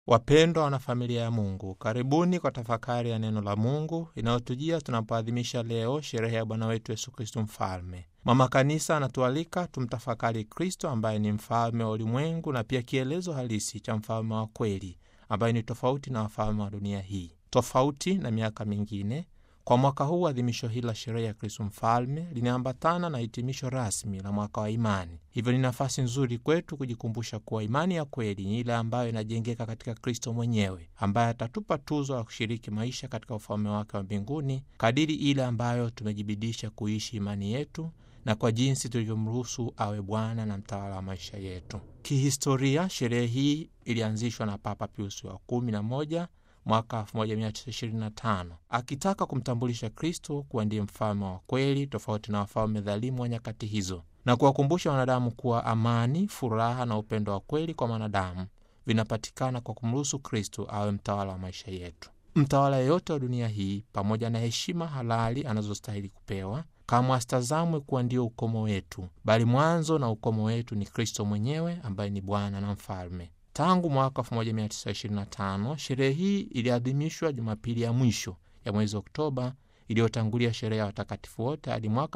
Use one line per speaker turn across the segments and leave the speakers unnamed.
Wapendwa wanafamilia ya Mungu, karibuni kwa tafakari ya neno la Mungu inayotujia tunapoadhimisha leo sherehe ya Bwana wetu Yesu Kristu Mfalme. Mama Kanisa anatualika tumtafakari Kristo ambaye ni mfalme wa ulimwengu na pia kielezo halisi cha mfalme wa kweli ambaye ni tofauti na wafalme wa dunia hii. Tofauti na miaka mingine, kwa mwaka huu adhimisho hili la sherehe ya Kristo Mfalme linaambatana na hitimisho rasmi la mwaka wa imani. Hivyo ni nafasi nzuri kwetu kujikumbusha kuwa imani ya kweli ni ile ambayo inajengeka katika Kristo mwenyewe, ambaye atatupa tuzo la kushiriki maisha katika ufalme wake wa mbinguni kadiri ile ambayo tumejibidisha kuishi imani yetu na kwa jinsi tulivyomruhusu awe Bwana na mtawala wa maisha yetu. Kihistoria, sherehe hii ilianzishwa na Papa Piusi wa kumi na moja mwaka 1925 akitaka kumtambulisha Kristo kuwa ndiye mfalme wa kweli tofauti na wafalme dhalimu wa nyakati hizo, na kuwakumbusha wanadamu kuwa amani, furaha na upendo wa kweli kwa mwanadamu vinapatikana kwa kumruhusu Kristo awe mtawala wa maisha yetu. Mtawala yeyote wa dunia hii, pamoja na heshima halali anazostahili kupewa, kamwe asitazamwe kuwa ndio ukomo wetu, bali mwanzo na ukomo wetu ni Kristo mwenyewe ambaye ni Bwana na Mfalme. Tangu mwaka 1925 sherehe hii iliadhimishwa Jumapili ya mwisho ya mwezi Oktoba iliyotangulia sherehe ya watakatifu wote hadi mwaka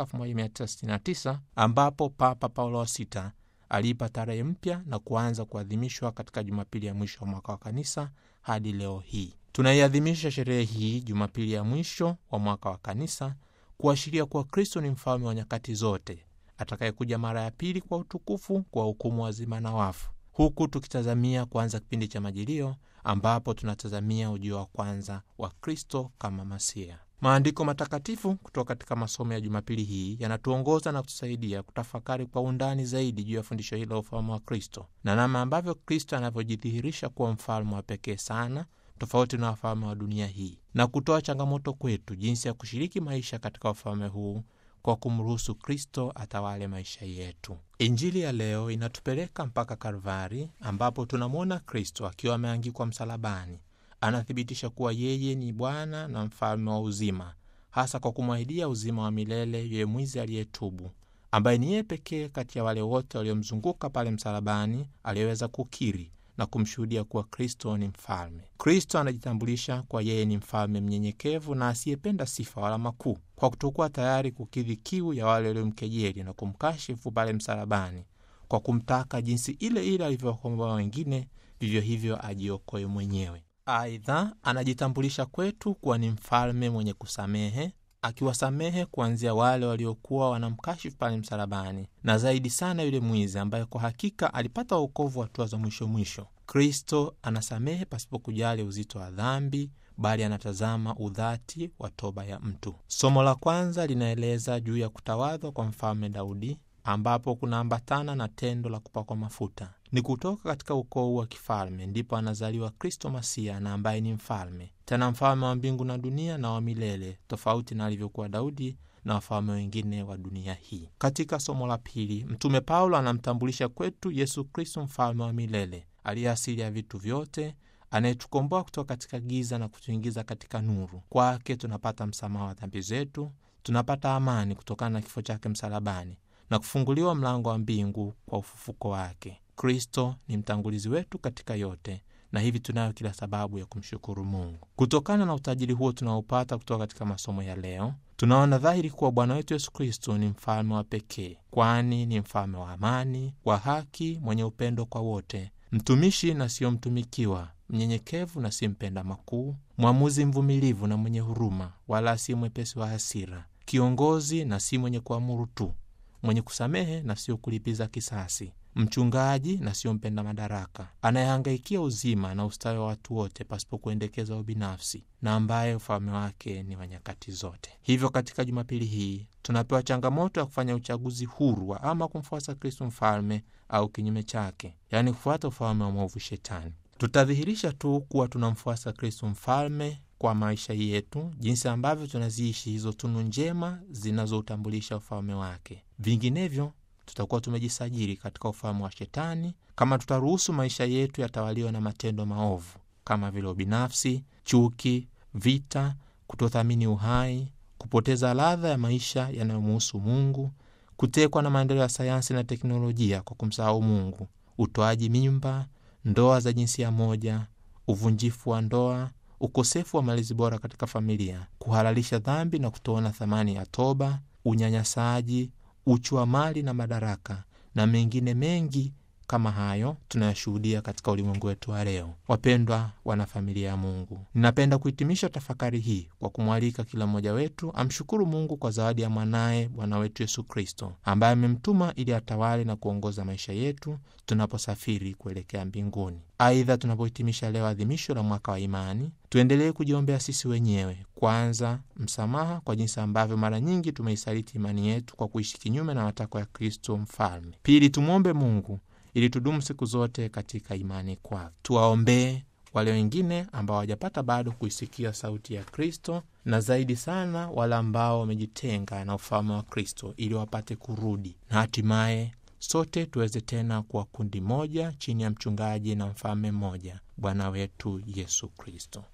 1969 ambapo Papa Paulo wa Sita aliipa tarehe mpya na kuanza kuadhimishwa katika Jumapili ya mwisho wa mwaka wa kanisa hadi leo hii. Tunaiadhimisha sherehe hii Jumapili ya mwisho wa mwaka wa kanisa kuashiria kuwa Kristo ni mfalme wa nyakati zote atakayekuja mara ya pili kwa utukufu kwa hukumu wazima na wafu huku tukitazamia kuanza kipindi cha Majilio ambapo tunatazamia ujio wa kwanza wa Kristo kama Masia. Maandiko matakatifu kutoka katika masomo ya Jumapili hii yanatuongoza na kutusaidia kutafakari kwa undani zaidi juu ya fundisho hili la ufalme wa Kristo na namna ambavyo Kristo anavyojidhihirisha kuwa mfalme wa pekee sana tofauti na wafalme wa dunia hii, na kutoa changamoto kwetu jinsi ya kushiriki maisha katika ufalme huu kwa kumruhusu Kristo atawale maisha yetu. Injili ya leo inatupeleka mpaka Kalvari, ambapo tunamwona Kristo akiwa ameangikwa msalabani. Anathibitisha kuwa yeye ni Bwana na mfalme wa uzima, hasa kwa kumwahidia uzima wa milele yule mwizi aliyetubu, ambaye ni yeye pekee kati ya wale wote waliomzunguka pale msalabani aliyeweza kukiri na kumshuhudia kuwa Kristo ni mfalme. Kristo anajitambulisha kwa yeye ni mfalme mnyenyekevu na asiyependa sifa wala makuu, kwa kutokuwa tayari kukidhi kiu ya wale waliomkejeli na kumkashifu pale msalabani, kwa kumtaka jinsi ile ile alivyowakomboa wengine, vivyo hivyo ajiokoe mwenyewe. Aidha, anajitambulisha kwetu kuwa ni mfalme mwenye kusamehe akiwasamehe kuanzia wale waliokuwa wanamkashifu pale msalabani, na zaidi sana yule mwizi ambaye kwa hakika alipata wokovu hatua za mwisho mwisho. Kristo anasamehe pasipo kujali uzito wa dhambi, bali anatazama udhati wa toba ya mtu. Somo la kwanza linaeleza juu ya kutawadhwa kwa mfalme Daudi, ambapo kunaambatana na tendo la kupakwa mafuta. Ni kutoka katika ukoo wa kifalme ndipo anazaliwa Kristo Masia, na ambaye ni mfalme tena mfalme wa mbingu na dunia na wa milele, tofauti na alivyokuwa Daudi na wafalme wengine wa dunia hii. Katika somo la pili, Mtume Paulo anamtambulisha kwetu Yesu Kristo, mfalme wa milele aliye asili ya vitu vyote, anayetukomboa kutoka katika giza na kutuingiza katika nuru. Kwake tunapata msamaha wa dhambi zetu, tunapata amani kutokana na kifo chake msalabani na kufunguliwa mlango wa mbingu kwa ufufuko wake. Kristo ni mtangulizi wetu katika yote na hivi tunayo kila sababu ya kumshukuru Mungu. Kutokana na utajiri huo tunaopata kutoka katika masomo ya leo, tunaona dhahiri kuwa Bwana wetu Yesu Kristo ni mfalme wa pekee, kwani ni mfalme wa amani, wa haki, mwenye upendo kwa wote, mtumishi na siyo mtumikiwa, mnyenyekevu na si mpenda makuu, mwamuzi mvumilivu na mwenye huruma, wala si mwepesi wa hasira, kiongozi na si mwenye kuamuru tu, mwenye kusamehe na sio kulipiza kisasi mchungaji na sio mpenda madaraka, anayehangaikia uzima na ustawi wa watu wote pasipo kuendekeza ubinafsi, na ambaye ufalme wake ni wa nyakati zote. Hivyo katika Jumapili hii tunapewa changamoto ya kufanya uchaguzi huru wa ama kumfuasa Kristo mfalme au kinyume chake, yaani kufuata ufalme wa mwovu Shetani. Tutadhihirisha tu kuwa tunamfuasa Kristo mfalme kwa maisha yetu, jinsi ambavyo tunaziishi hizo tunu njema zinazoutambulisha ufalme wake. Vinginevyo tutakuwa tumejisajili katika ufalme wa Shetani kama tutaruhusu maisha yetu yatawaliwa na matendo maovu kama vile ubinafsi, chuki, vita, kutothamini uhai, kupoteza ladha ya maisha yanayomuhusu Mungu, kutekwa na maendeleo ya sayansi na teknolojia kwa kumsahau Mungu, utoaji mimba, ndoa za jinsia moja, uvunjifu wa ndoa, ukosefu wa malezi bora katika familia, kuhalalisha dhambi na kutoona thamani ya toba, unyanyasaji, uchu wa mali na madaraka na mengine mengi kama hayo tunayashuhudia katika ulimwengu wetu wa leo. Wapendwa wanafamilia ya Mungu, ninapenda kuhitimisha tafakari hii kwa kumwalika kila mmoja wetu amshukuru Mungu kwa zawadi ya mwanaye Bwana wetu Yesu Kristo, ambaye amemtuma ili atawale na kuongoza maisha yetu tunaposafiri kuelekea mbinguni. Aidha, tunapohitimisha leo adhimisho la mwaka wa imani, tuendelee kujiombea sisi wenyewe, kwanza msamaha kwa jinsi ambavyo mara nyingi tumeisaliti imani yetu kwa kuishi kinyume na matakwa ya Kristo Mfalme. Pili, tumwombe Mungu ili tudumu siku zote katika imani kwake. Tuwaombee wale wengine ambao hawajapata bado kuisikia sauti ya Kristo, na zaidi sana wale ambao wamejitenga na ufalme wa Kristo, ili wapate kurudi na hatimaye sote tuweze tena kuwa kundi moja chini ya mchungaji na mfalme mmoja, Bwana wetu Yesu Kristo.